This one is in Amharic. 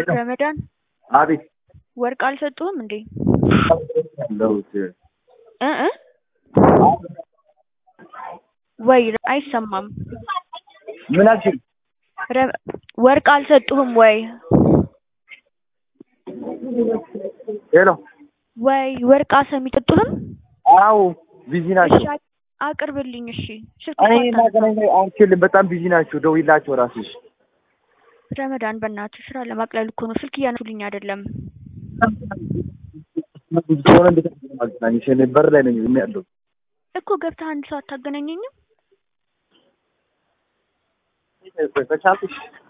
ረመዳን አቤት ወርቅ አልሰጡህም እንዴ? ያለሁት እ እ ወይ አይሰማም። ምን አልሽኝ? ረ- ወርቅ አልሰጡህም ወይ? ሄሎ ወይ ወርቅ አሰም ይሰጡህም? አዎ ቢዚ ናቸው። እሺ አቅርብልኝ። እሺ ስልክ እኔ እንኳን ታነሳ። ማገናኘት አልችልም። በጣም ቢዚ ናቸው። ደውይላቸው ራስሽ። ረመዳን በእናትህ ስራ ለማቅለል እኮ ነው። ስልክ እያነሱልኝ አይደለም። ከሆነ እንዴት ማገናኘሽ? እኔ በር ላይ ነኝ ዝም ያለው እኮ ገብተህ አንድ ሰው አታገናኘኝም? ከቻልኩሽ